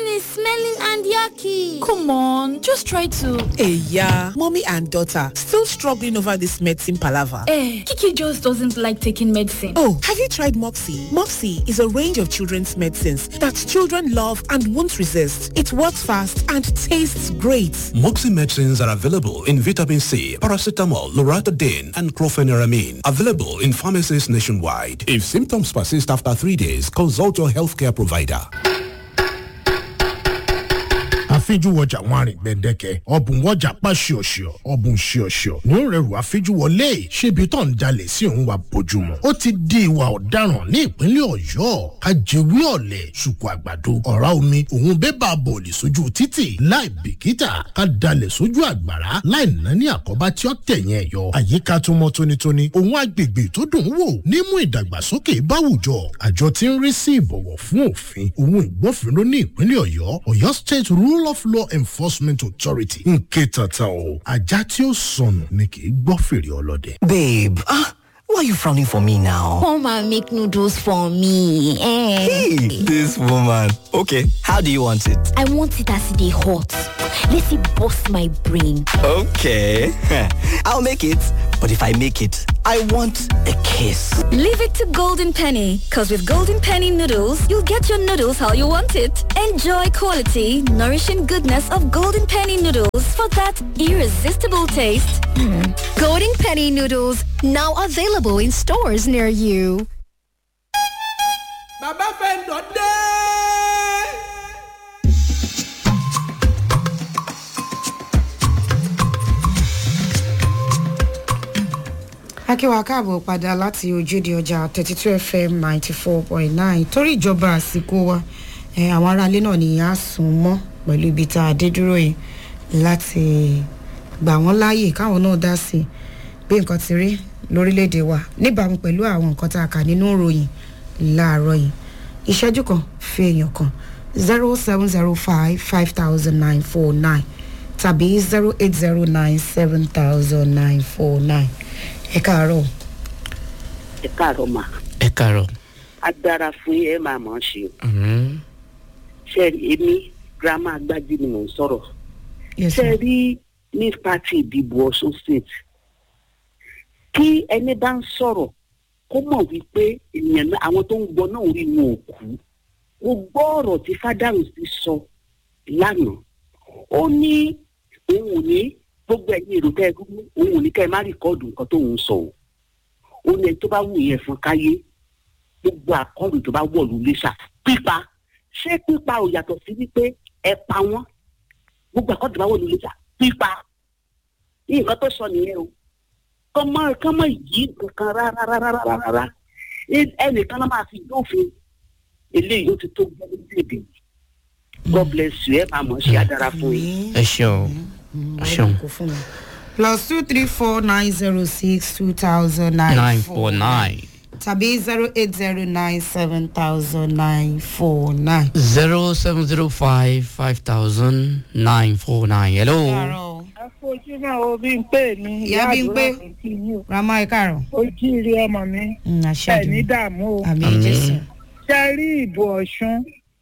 is smelling and yucky. Come on, just try to. Hey, yeah, mommy and daughter still struggling over this medicine palaver. Eh, Kiki just doesn't like taking medicine. Oh, have you tried Moxie? Moxie is a range of children's medicines that children love and won't resist. It works fast and tastes great. Moxie medicines are available in vitamin C, paracetamol, loratadine, and chlorpheniramine. Available in pharmacies nationwide. If symptoms persist after three days, consult your healthcare provider. àfijúwọjà wọn àrìn gbẹdẹkẹ ọbùn wọjà pa ṣíọṣíọ ọbùn ṣíọṣíọ ní ó rẹrù àfijúwọlé ṣébi tó ń jalè sí òun wa bójúmu ó ti di ìwà ọ̀daràn ní ìpínlẹ̀ ọ̀yọ́ kájẹwé ọ̀lẹ̀ ṣùkú àgbàdo ọ̀rá omi òun bébà bọ̀ọ̀lì sójú títì láì bìkítà ká dalẹ̀ sójú àgbàrá láì ná ní àkọ́bá tí ó tẹ̀yìn ẹ̀ yọ àyíká tó mọ́ tónítóní òun agbègbè tó dùn ún wò nímú ìdàgbàsókè báwùjọ àjọ tí ń rí sí ìbọ̀wọ̀ fún òfin òun ìgbófinró ní ìpínlẹ̀ ọ̀yọ́ ọ̀yọ́ state rule of law enforcement authority ń ké tata o ajá tí ó sọnù ni kì í gbọ́ fèrè ọlọ́dẹ. Babe, ah, why are you frowning for me now? Come and make noodles for me. Eh. Hey, this woman. Okay, how do you want it? I want it as they hot. Let it bust my brain. Okay, I'll make it. But if I make it, I want a kiss. Leave it to Golden Penny, because with Golden Penny noodles, you'll get your noodles how you want it. Enjoy quality, nourishing goodness of Golden Penny noodles for that irresistible taste. Golden Penny noodles, now available in stores near you. bàbá fẹ́ lọ dé. akíwá káàbọ̀ padà láti ojúde ọjà thirty two fm ninety four point nine torí ìjọba àsìkò wa eh, àwọn aráalé náà ni a sùn mọ́ pẹ̀lú ibi tá a dé dúró yìí láti gbà wọ́n láàyè káwọn náà dá sí i bí nǹkan ti rí lórílẹ̀‐èdè wa níbàámu pẹ̀lú àwọn nǹkan tá a kà nínú ìròyìn láàárọ̀ yìí ìṣẹ́jú kan fi èèyàn kan zero seven zero five five thousand nine four nine tàbí zero eight zero nine seven thousand nine four nine ẹ káàárọ̀. ẹ káàárọ̀ mà ẹ kàrọ. agbára fún yín ẹ máa mọ̀ ọ́n ṣe o ṣe èmi girama agbájí ni mò ń sọ̀rọ̀ ṣe rí ní pati ìdìbò ọ̀ṣun state kí ẹni bá ń sọ̀rọ̀ kó mọ̀ wípé ènìyàn náà àwọn tó ń gbọ́ náà rí wọn ò kú mo gbọ́ ọ̀rọ̀ tí fádàrú ti sọ lánàá ó ní òun ò ní gbogbo ẹ̀yin èrò tẹ́ ẹ rú òun ò ní kẹ́ ẹ má rìkọ́ọ̀dù nǹkan tó ń sọ o ó ní ẹni tó bá wù yẹn fún káyé gbogbo àkọọ́dù tó bá wọ̀lú lẹ́sà pípa ṣé pípa ò yàtọ̀ sí wípé ẹ pa wọ́n gbogbo àkọọ́dù tó bá wọ̀lú lẹ́sà pípa ní nǹkan tó sọ nìyẹn o kọ́mọ kọ́mọ yìí kankan rárá rárá rárá rárá ẹnìkan náà máa fi dófin eléyìí ó ti tó gbọ́ lórílẹ̀‐èdè yìí god bless you ẹ máa mọ̀ ṣe adára fún yín. ẹ ṣeun ẹ ṣeun. plus two three four nine zero six two thousand nine nine four nine tàbí zero eight zero nine seven thousand nine four nine. zero seven zero five five thousand nine four nine. hello. ojúmọ́ o bí n pè ní Ìyá Bímpé. rama ẹ káàárọ̀. ojúire ọmọ mi Mm, àṣẹ ẹ ní àdúrà. dààmú o àmì jésù. ṣe rí ìbò ọ̀ṣun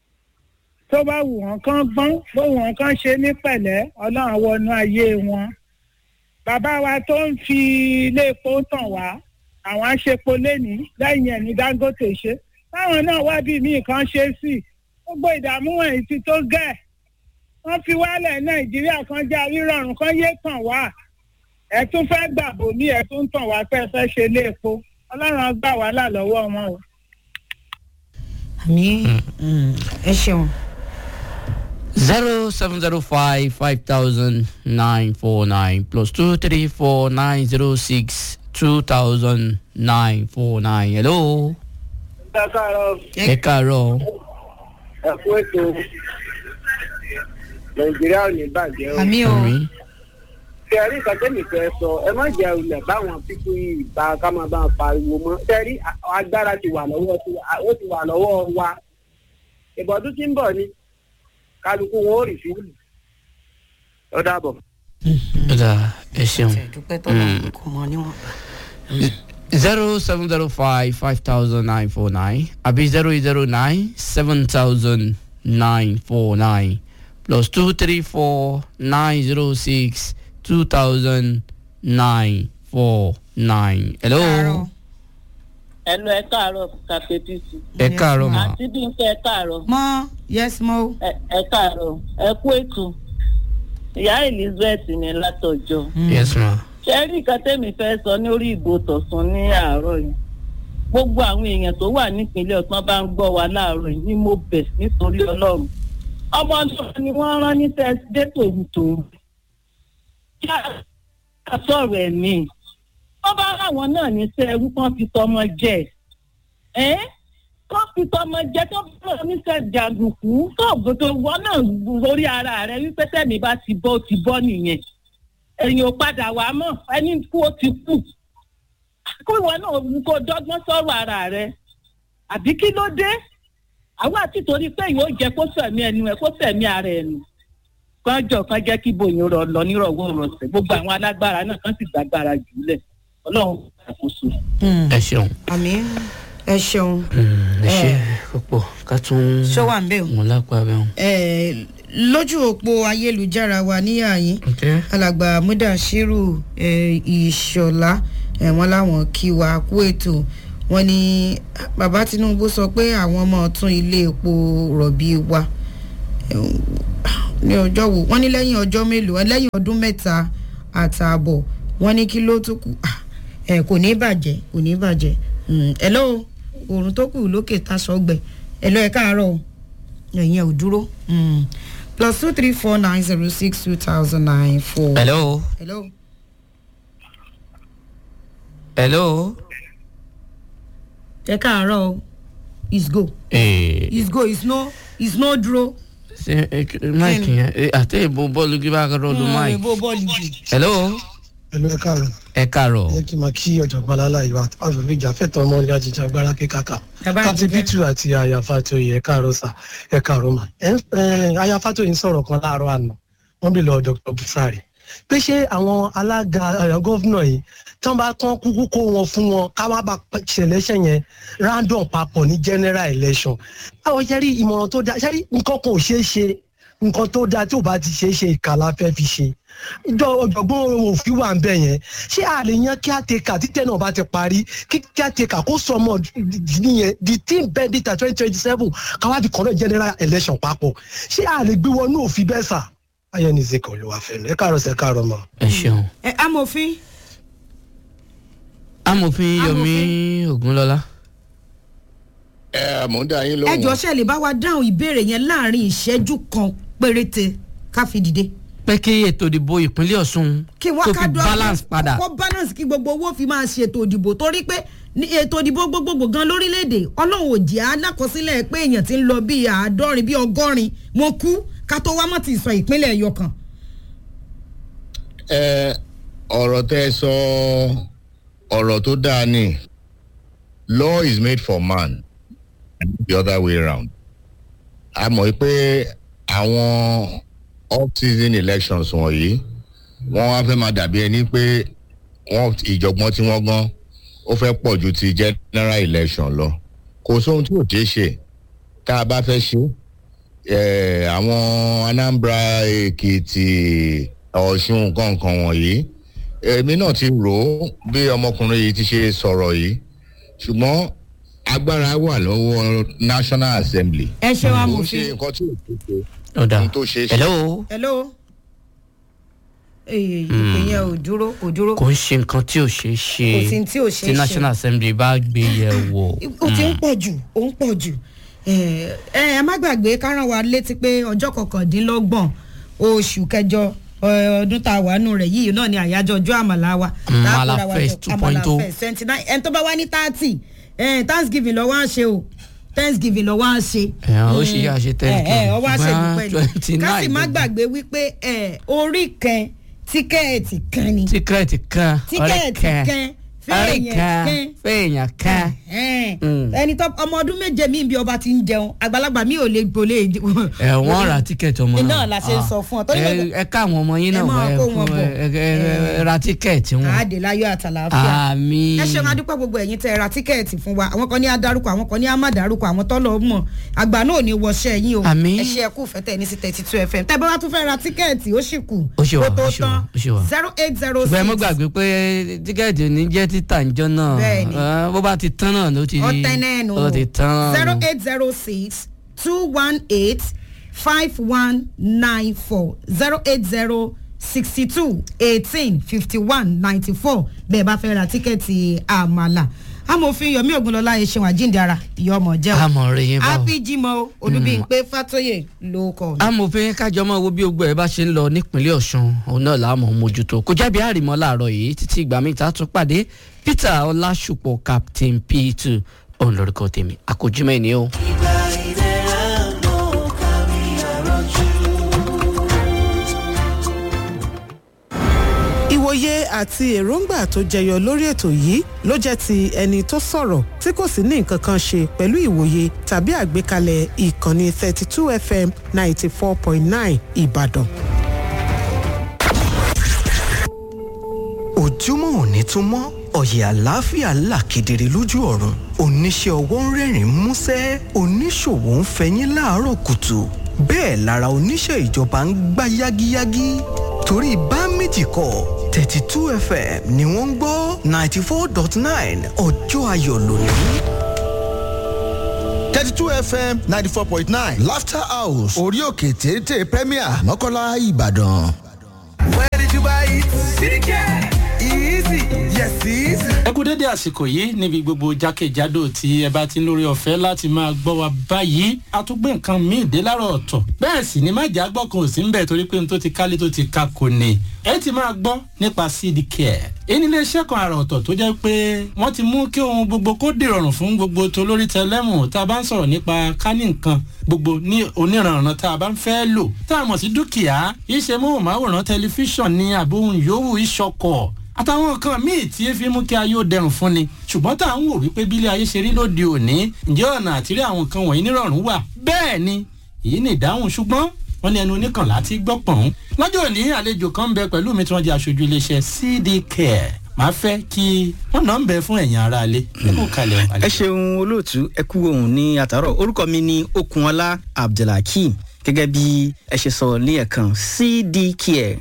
tó bá wù wọ́n kán gbọ́n bó wù wọ́n kán ṣe ní pẹ̀lẹ́ ọlọ́run wọnú ayé wọn bàbá wa tó ń fi ilé epo tàn wá àwọn aṣepo lẹ́ni lẹ́yìn ẹ̀ ní dangote ṣe táwọn náà wá bí míì kan ṣe sí gbogbo ìdààmú wọ̀nyí ti tó gẹ̀ wọ́n fi wálẹ̀ nàìjíríà kan já rírọ̀rùn kan yé tàn wá ẹ̀ tún fẹ́ gbàbò mí ẹ̀ tún tàn wá pé ẹ fẹ́ ṣe ilé epo ọlọ́run á gbà wàhálà lọ́wọ́ wọn o. àmì ẹ ṣeun. zero seven zero five five thousand nine four nine plus two three four nine zero six two thousand nine four nine. hello. ẹ káàárọ̀ ẹ kàrọ. ẹ kú ètò nàìjíríà ò ní bàjẹ́ o. àmì o. tẹ̀rí ìkàtẹ́mì fẹ́ sọ ẹ má jẹ́ olè báwọn pípé ìgbà ká máa bá wọn pariwo mọ́ tẹ̀rí agbára ti wà lọ́wọ́ ó ti wà lọ́wọ́ wa ìbọ̀dún tí ń bọ̀ ni kálukú wọn ò rí fíìmù ó dàbọ̀. ó dà ẹ ṣeun. dúpẹ́ tọ́lá kò mọ níwọ̀n. zero seven zero five five thousand nine four nine àbí zero eight zero nine seven thousand nine four nine plus two three four nine zero six two thousand nine four nine. hello. ẹnu ẹ káàárọ̀ kàfẹ́tìsì. ẹ káàárọ̀ ma. àti bí n kẹ́ ẹ káàárọ̀. mọ yes mo. ẹ káàárọ̀ ẹ kú ètò ìyá elizabeth ní látọjọ. yes ma. ṣé rí nǹkan tẹ́mi fẹ́ sọ ní orí ìbò tọ̀sán ní àárọ̀ yìí gbogbo àwọn èèyàn tó wà nípínlẹ̀ ọ̀tán bá ń gbọ́ wa láàárọ̀ yìí ni mo bẹ̀ nítorí ọlọ́run ọmọ náà ni wọ́n rán ní tẹ́sídé tòun kí a sọ̀rọ̀ ẹ̀mí wọ́n bá ráwọn náà ní sẹ́ ẹrú kan fi tọmọ jẹ ẹ́ kọ́ fi tọmọ jẹ tó bá wọn ní sẹ́ jàǹdùkú tó gbogbo wọn náà lórí ara rẹ wípé tẹ̀mí bá ti bọ́ ó ti bọ́ nìyẹn èyàn ò padà wá mọ̀ ẹni kú ó ti kú kó ìwọ náà kó dọ́gbọ́n sọ̀rọ̀ ara rẹ àbí kí ló dé àwọn àti torí pé ìwọ jẹ kó sẹ̀mí ẹnu ẹ kó sẹ̀mí ara ẹ nù kọjọ kan jẹ́ kí bòyìn rọ lọ nírọ̀wọ́ rọ̀sẹ̀ gbogbo àwọn alágbára náà kan sì gbàgbára jùlẹ̀ ọlọ́run ṣàkóso. ẹ ṣeun. àmì ẹ ṣeun. ẹ ṣe púpọ̀ ká tún. ṣó wà ń bẹ̀ o. mo lápá bẹ́ẹ̀ o. Eh, lójú òpó ayélujára wa níyà yín Okay. alàgbà mudashiru eh, ìṣọlá eh, wọn láwọn kí wa kú ètò wọn ní bàbá tinubu sọ pé àwọn ọmọ tún ilé epo rọ̀bì wa eh, ní ọjọ́ wo wọ́n ní lẹ́yìn ọjọ́ mélòó lẹ́yìn ọdún mẹ́ta àtààbọ̀ wọ́n ní kí ló tún kù Ah, eh, kò ní bàjẹ́ kò ní bàjẹ́ Mm, hello oòrùn tó kù lókè tasọ̀gbẹ̀ hello ẹ̀ káàárọ̀ o ẹ̀yin ò dúró Mm. plus two three four nine zero six two thousand nine four. hello. hello. hello. ẹ káàárọ̀ o is go ee. is go is no is no dúró. ṣe máìkì yẹn eh, àti ìbò bọ́ọ̀lù gbé bá kọ́ lọ́dún máìkì. ìbò bọ́ọ̀lù jù. hello. ẹlò ẹ káàárọ̀ ẹ káàárọ̀. ẹ kí n máa kí ọ̀jọ̀gbọ́n alálà ìwà àfẹ́fẹ́ ìjà fẹ́tọ̀ ọmọ ní ajíjà agbára kíkàkà káti bítù àti àyàfà tó yẹ ẹ káàárọ̀ sà ẹ káàárọ̀ mà ẹ ẹ àyàfà tó yìí ń sọ̀rọ̀ kan láàárọ̀ àná wọ́n bí lọ dr busari pé ṣé àwọn alága gọ́fúnà yìí tán bá tán kúkú kó wọn fún wọn ká má bá ṣẹlẹ́ṣẹ̀ yẹn random papọ̀ ní general election báwo ṣe rí ìmọ̀ràn tó dáa ṣe rí nǹkan kan ò ṣeé ṣe nǹkan tó dáa tí ò bá ti ṣeé ṣe ìkàlà fẹ́ fi ṣe ìjọ ọ̀jọ̀gbọ́n òfin wà ń bẹ̀ yẹn ṣé a lè yan kíáteka títẹ̀ náà bá ti parí kí kíáteka kó sọ ọmọ nìyẹn the team bendita twenty twenty seven káwá di kọ́nà general election papọ̀ ṣé a lè gbé wọnú òfin bẹ́ẹ̀ sà ayé ní zikọ̀ ló wà fẹ́mi ẹ káàárọ̀ sẹ́ káàárọ̀ mọ́. ẹ ṣeun. ẹ amòfin. amòfin yomi ogunlọla. ẹ mò ń dá yín lóhùn. ẹ jọ ṣe lè bá wa dáhùn ìbéèrè yẹn láàrin ìṣẹ́jú kan péréte ká fi dìde. pé kí ètò ìdìbò ìpínlẹ̀ ọ̀sùn kí wọ́n tó ká fi dọ́ balance padà. kó balance kí gbogbo owó fi máa ṣe ètò ìdìbò torí pé ní ètò ìdìbò gbogbogbò gan lórílẹ̀‐èdè ọlọ́run ò jẹ́ alákọsílẹ̀ pé èèyàn ti ń lọ bíi àádọ́rin bíi ọgọ́rin wọn kú ká tó wá mọ́ ti sọ ìpínlẹ̀ ẹ̀yọ kan. ẹ ọ̀rọ̀ tẹ́ ẹ sọ ọ̀rọ̀ tó dáa ni law is made for man and the other way round. a mọ̀ pé àwọn off-season elections wọ̀nyí wọ́n wá fẹ́ máa dàbí ẹni pé wọ́n ìjọ̀gbọ́n tí wọ́n gan ó fẹ́ pọ̀ ju ti general election lọ kò sóhun tí ò ṣeé ṣe tá a bá fẹ́ ṣe eh, àwọn anambra èkìtì ọ̀ṣun nǹkan wọ̀nyí èmi náà ti rò ó bí ọmọkùnrin yìí ti ṣe sọ̀rọ̀ yìí ṣùgbọ́n agbára wà lọ́wọ́ national assembly. ẹ ṣe wa Kò ń mọ̀ ṣe sí. nǹkan tí ò ṣeé ṣe ọ̀dà ohun tó ṣeé ṣe. hello. hello. èyí ìyẹn ò dúró kò dúró. kò ń ṣe nǹkan tí ò ṣeé ṣe Kò sí tí ò ṣeé tí ṣe. national assembly bá gbé yẹ wò. ó ti ń pọ̀ jù ó ń pọ̀ jù ẹ ẹ má gbàgbé ká rán wa létí pé ọjọ́ kọkàndínlọ́gbọ̀n oṣù kẹjọ ẹ, ọdún tá a wà nù rẹ̀ yìí náà ni àyájọ́ ọjọ́ àmàlà wa. Àmàlà Tá a kóra wa Fest jọ. 2.0. Àmàlà Fest twenty nine ẹni tó bá wá ní thirty thanksgiving lọ́wọ́ á ṣe o thanksgiving lọ́wọ́ á ṣe. Ẹ̀, ó ṣe yá ṣe ẹ Thanksgiving. ẹ ọwọ́ á ṣe Ṣùgbọ́n dúpẹ́ ni ká sì 29 má gbogbo. gbàgbé wípé ẹ, orí kan tíkẹ́ẹ̀tì kan ni tíkẹ́ẹ̀tì kan ọ̀rẹ́ tíkẹ́ẹ̀tì kan kan àríkà Fẹ́ẹ̀yàn fẹ́ẹ̀yàn ká. Mm. ẹni tó ọmọ ọdún méje mi bí ọba ti ń jẹun àgbàlagbà mi ò lè gbolé. ẹ wọ́n ra tíkẹ́ẹ̀tì ọmọ iná la ṣe ń sọ fún ọ torí ẹ gbogbo- ẹ ká àwọn ọmọ yín ẹ náà máa wá ẹ kó fún wọn bọ̀. ẹ ẹ ẹ ra tíkẹ́ẹ̀tì wọn. àádéláyọ̀ àtàlàáfíà. Àmín. ẹ ṣeun adúpẹ́ gbogbo ẹ̀yin tẹ́ ẹ ra tíkẹ́ẹ̀tì fún wa àwọn kan ní adarúkọ àwọn kan ní amádarúkọ àwọn tọ́lọ̀ mọ̀ àgbà náà ò ní wọṣẹ́ yín o Àmín. ẹ ṣe ẹkú fẹ́tẹ̀ ní sí thirty two fm tẹ́ bá wá tún fẹ́ ra tíkẹ́ẹ̀tì ó sì kù ó ṣe wà kó tó ó ṣe wà tán ó ṣe wà. zero eight zero ṣùgbọ́n ẹ mọ́ six gbàgbé pé tíkẹ́ẹ̀tì ò ní jẹ́ títà ńjọ́ náà Bẹ́ẹ̀ni. Ah, bó bá ti tán náà ló ti ọ̀tẹ̀ náà nù ó ti tán. zero eight zero six two one eight five one nine four zero eight zero sixty two eighteen fifty one ninety four bẹ́ẹ̀ bá fẹ́ ra tíkẹ́ẹ̀tì àmàlà amòfin yomi ogunlọlá ẹṣin àjíǹdara ìyọmọ jẹ́ o àmọ̀ rẹ̀ yẹn bá o. happy jimoh olùbíyìnpé fatoye ló kọ. amòfin kájọ máa wo bí ogbó ẹ bá ṣe ń lọ nípínlẹ̀ ọ̀sùn òun náà làá mọ̀ mójútó kò jábí àrìmọ́ láàárọ̀ yìí títí ìgbà mi ta tún pàdé peter ọlásùpọ̀ captain p2 òun lórúkọ tèmi àkójúmọ́ ẹni o. ìwòye àti èròǹgbà tó jẹyọ lórí ètò yìí ló jẹ́ ti ẹni tó sọ̀rọ̀ tí kò sì ní nǹkan kan ṣe pẹ̀lú ìwòye tàbí àgbékalẹ̀ ìkànnì 32 fm 94.9 ìbàdàn. ojúmọ́ òní tún mọ́ ọ̀yẹ̀ àlàáfíà là kedere lójú ọ̀run oníṣẹ́ ọwọ́ ń rẹ́rìn músẹ́ oníṣòwò ń fẹyín láàárọ̀ kùtù bẹ́ẹ̀ lára oníṣẹ́ ìjọba ń gbá yágíyágí torí bá méjì kọ́ thirty two fm ni wọ́n ń gbọ́ ninety four dot nine ọjọ́ ayọ̀ lónìí. 32 fm 94.9 laughter house orí òkè téńté premier mọ́kànlá ìbàdàn. Where did you buy it? CDK. Easy. Yes, easy. ẹ kú dédé àsìkò yìí níbi gbogbo jákèjádò tí ẹ bá ti ń lórí ọ̀fẹ́ láti máa gbọ́ wa báyìí a tún gbé nǹkan míì dé láàárọ̀ ọ̀tọ̀ bẹ́ẹ̀ sì ni májà gbọ́ kan ò sí ń bẹ̀ torí pé n tó ti kálé tó ti ka kò ní ẹ ti máa gbọ́ nípa cd care èyí nílé iṣẹ́ kan àrà ọ̀tọ̀ tó jẹ́ pé wọ́n ti mú kí ohun gbogbo kó dìrọ̀rùn fún gbogbo tó lórí tẹlẹ́mù tá a bá ń sọ̀rọ̀ nípa kání nǹkan gbogbo ní oníranran tá a bá ń fẹ́ lò tá a mọ̀ sí dúkìá iṣẹ́ móhùnmáwòrán tẹlifíṣàn ní àbóhùn yòówù ìṣọkọ̀ àtàwọn nǹkan míì tí ẹ fi mú kí ayé ó dẹrùn fún ni ṣùgbọ́n tá à ń wò wípé bílé ayé ṣe rí lóde òní ǹjẹ́ ọ̀nà àtìrí àwọn nǹkan wọ̀nyí nírọ̀rùn wà bẹ́ẹ̀ ni èyí ni ìdáhùn ṣùgbọ́n wọ́n ní ẹnu oníkànlá ti gbọ́ pọ̀n. lọ́jọ́ òní àlejò kan ń bẹ pẹ̀lú mi tí wọ́n jẹ́ aṣojú iléeṣẹ́ cd care máa fẹ́ kí wọ́n náà ń bẹ fún ẹ̀yìn ara alẹ́ kó kalẹ̀ ẹ ṣeun olóòtú ẹ kú ohun ní àtàrọ orúkọ mi ni okunola abdulhakeem gẹ́gẹ́ bí ẹ ṣe sọ ní ẹ̀kan cdcare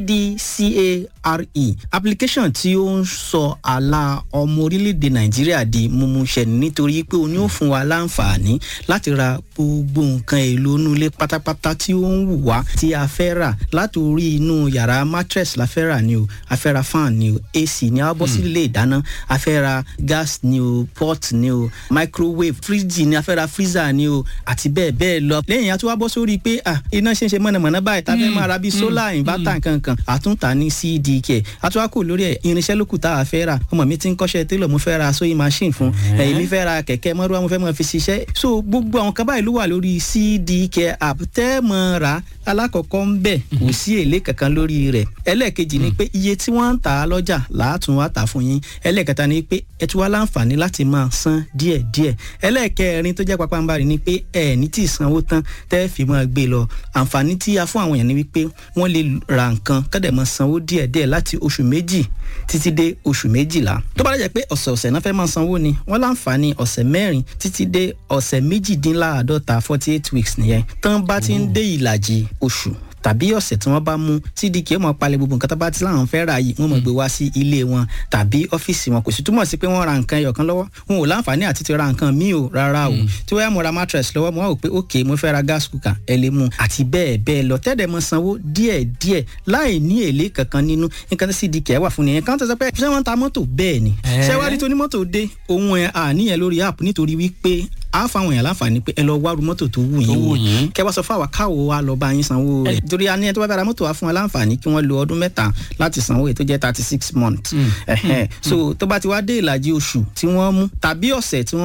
cdcare application tí ó ń sọ àlà ọmọ orílẹ̀-èdè nàìjíríà di mímúṣẹ nítorí pé o ní ó fún wa láǹfààní láti ra gbogbo nǹkan èlò inú ilé pátápátá tí ó ń wù wá tí a fẹ́ rà láti orí inú yàrá mattress la fẹ́ rà ni o a fẹ́ ra fan ni o ac ni a bọ́ sí ilé ìdáná a fẹ́ ra gas ni o pot ni o microwave fridge ni a fẹ́ ra freezer ni o àti bẹ́ẹ̀ bẹ́ẹ̀ lọ lẹ́yìn a tún wá bọ́ sórí pé ah iná ṣe ń ṣe mọ̀nàmọ́ná báyìí tá a fẹ́ máa ra bíi solar inverter nkankan àtúntà ní cdk àtúwákò lórí ẹ̀ irinṣẹ́ lókù tá a fẹ́ rà ọmọ mi ti ń kọ́ṣẹ́ télọ̀ mo fẹ́ ra sewing machine fún ẹ̀yìn mi fẹ́ ra kẹ̀kẹ́ mọ́rúwá mo fẹ́ mọ́ fi ṣiṣẹ́ so gbogbo àwọn kan báyìí ló wà lórí cdk app tẹ́ mọ́ ra alákọ̀ọ́kọ́ ń bẹ̀ kò sí èlé kankan lórí rẹ̀ ẹlẹ́ẹ̀kejì ni pé iye tí wọ́n ń tà á lọ́jà làátún wá tà fún yín ẹlẹ́ẹ̀kẹta ni pé ẹ tún wá láǹfààní láti máa san díẹ̀díẹ̀ ẹlẹ́ẹ̀kẹrin tó jẹ́ pápánbarì ni pé ẹ ní tí ì sanwó tán tẹ́ fi máa gbé lọ àǹfààní tí a fún àwọn èèyàn ni wípé wọ́n lè ra nǹkan kọ́dẹ̀ máa sanwó díẹ̀díẹ̀ láti oṣù méjì títí dé oṣù méjìlá tó bá dẹ̀ pé ọ̀sẹ̀ọ̀sẹ̀ náà fẹ́ máa sanwó ni wọ́n láǹfààní ọ̀sẹ̀ mẹ́rin títí dé ọ̀sẹ̀ méjìdínláàádọ́ta forty eight weeks nìyẹn tán bá ti ń dé ìlàjì oṣù tàbí ọ̀sẹ̀ tí wọ́n bá mú cdk ó mọ̀ palẹ̀ gbogbo nǹkan tó bá ti láwọn fẹ́ ra yìí wọ́n mọ̀ gbé wá sí ilé wọn tàbí ọ́fíìsì wọn kò sì túmọ̀ sí pé wọ́n ra nǹkan ẹyọ kan lọ́wọ́ wọn ò láǹfààní àti ti ra nǹkan míì o rárá o tí wọ́n yà mo ra mattress lọ́wọ́ mo wá wò pé ok mo fẹ́ ra gas cooker ẹ lè mú àti bẹ́ẹ̀ bẹ́ẹ̀ lọ tẹ́lẹ̀ mọ sanwó díẹ̀ díẹ̀ láì ní èlé kankan nínú nǹkan tí cdk wà fún nìyẹn kan tó sọ pé ṣé wọ́n ń ta mọ́tò bẹ́ẹ̀ ni ṣé wá rí toní mọ́tò dé ohun ẹ̀ àníyàn lórí app nítorí wípé a fáwọn èèyàn láǹfààní pé ẹ lọ wá ru mọ́tò tó wù yín o kẹ wá sọ fún àwa káwo wa lọ bá yín sanwó rẹ̀ torí a ní ẹ tó bá fẹ́ ra mọ́tò wa fún wa láǹfààní kí wọ́n lo ọdún mẹ́ta láti sanwó èyí tó jẹ́ thirty six months so tó bá ti wá dé ìlàjì oṣù tí wọ́n mú tàbí ọ̀sẹ̀ tí wọ́n mú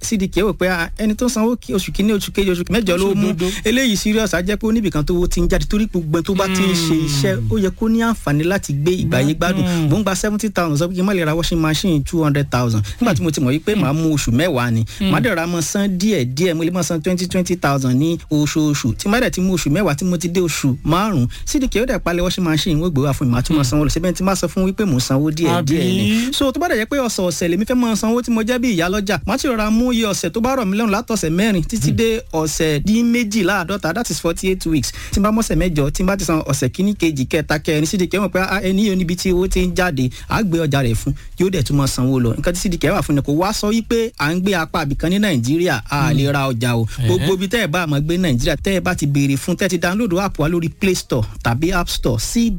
cdk wò pé ẹni tó sanwó oṣù kínní oṣù kejì oṣù mẹ́jọ ló mú eléyìí serious á jẹ́ pé oníbìkan tó ti ń jáde torí gbogbo tó bá ti ń ṣe iṣẹ́ ó yẹ kó ní àǹfààní láti gbé ìgbàyé gbádùn mò ń gba seventy thousand sọ pé kí n má lè ra washing machine two hundred thousand nígbà tí mo ti mọ̀ yí pé màá mú oṣù mẹ́wàá ni màá dẹ̀ ra mọ́ san díẹ̀ díẹ̀ mo lè mọ́ san twenty twenty thousand ní oṣooṣù tí má dẹ̀ ti mú oṣù mẹ́wàá tí mo ti dé oṣù márùn-ún cdk ó dẹ̀ palẹ̀ washing machine wọ́n gbé wá fún mi màá tún mọ́ sanwó lọ síbẹ̀ tí má sọ fún wípé mò ń sanwó díẹ̀ díẹ̀ ni so tó bá dẹ̀ jẹ́ pé ọ̀sẹ̀ ọ̀sẹ̀ lèmi fẹ́ mọ́ sanwó tí mo jẹ́ bí ìyá lọ́jà má ti rọra mú iye ọ̀sẹ̀ tó bá rọ̀ mí lọ́rùn látọ̀sẹ̀ mẹ́rin títí dé ọ̀sẹ̀ dín méjìláàdọ́ta that is forty eight weeks tí n bá mọ́sẹ̀ mẹ́jọ tí n bá ti san ọ̀sẹ̀ kíní kejì kẹta kẹrin cdk mọ̀ pé ẹni yóò níbi tí owó ti ń jáde á gbé ọjà rẹ̀ fún yóò dẹ̀ tún mọ́ sanwó lọ nǹkan tí cdk wà fún ni kò wá sọ wípé à ń gbé apá àbìkan ní nàìjíríà a lè ra ọjà o gbogbo ibi tẹ́ ẹ bá àmọ́ gbé nàìjíríà tẹ́ ẹ bá ti béèrè fún tẹ́ ti download app wa lórí play store tàbí app store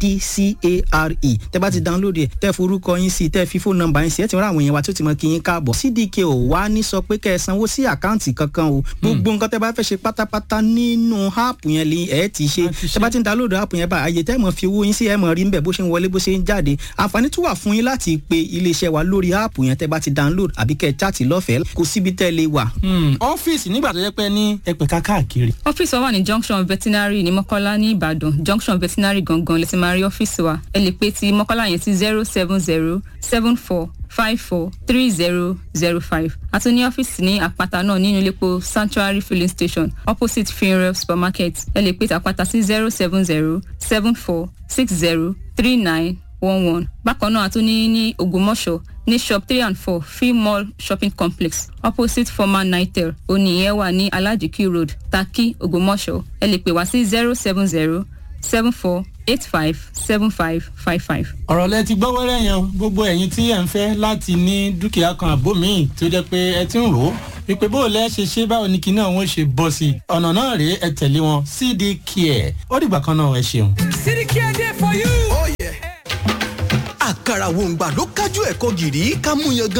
cdcare tẹ́ bá ti download ẹ̀ tẹ́ forúkọ yín sí tẹ́ fi fóònù nọ́mbà yín sí ẹ̀ ti rán àwọn èèyàn wa tó ti mọ kí yín káàbọ̀ cdk ò wá ní sọ pé kẹ́ ẹ sanwó sí àkáǹtì kankan o gbogbo nǹkan tẹ́ bá fẹ́ ṣe pátápátá nínú app yẹn lè ẹ̀ ti ṣe tẹ́ bá ti download app yẹn bá àyè tẹ́ mọ̀ fi owó yín sí ẹ̀ mọ̀ rí nbẹ̀ bó ṣe ń wọlé bó ṣe ń jáde àǹfààní tún wà fún yín láti pe iléeṣẹ́ wa lórí app yẹn tẹ́ bá ti download àbí kẹ́ ẹ chat lọ́fẹ̀ẹ́ kò síbi tẹ́ lè wà. ọ́fíìsì nígbà tó yẹ pé ní ẹ̀pẹ̀ká káàkiri. ọ́fíìsì wa wà ní junction veterinary ní mọ́kọ́lá ní ìbàdàn junction veterinary gangan lè ti máa rí ọ́fíìsì wa ẹ lè pe ti mọ́kọ́lá yẹn sí zero seven zero seven four five four three zero zero five àti ní ọ́fíìsì ní àpáta náà nínú iléepo sanctuary filling station opposite funeral supermarket ẹ lè pe ti àpáta sí zero seven zero seven four six zero three nine one one bákan náà àtúní ní ògbómọ̀ṣọ́ ní shop three and four free mall shopping complex opposite former nitel oníyẹn wà ní alajiki road taki ògbómọ̀ṣọ́ ẹ lè pè wá sí zero seven zero seven four eight five seven five five five. ọ̀rọ̀ lẹ ti gbọ́ wẹ́rẹ́ yẹn gbogbo ẹ̀yin tí ẹ̀ ń fẹ́ láti ní dúkìá kan àbó míì tó jẹ́ pé ẹ ti ń rò ó wípé bó o lẹ́ ṣe ṣe báwo ni kinní àwọn ṣe bọ́ sí i ọ̀nà náà rèé ẹ tẹ̀lé wọn cd care ó dìgbà kan náà ẹ ṣeun. cd care dey for you. àkàrà wòǹgbà ló kájú ẹ̀kọ́ gìrì ká mú yan gan.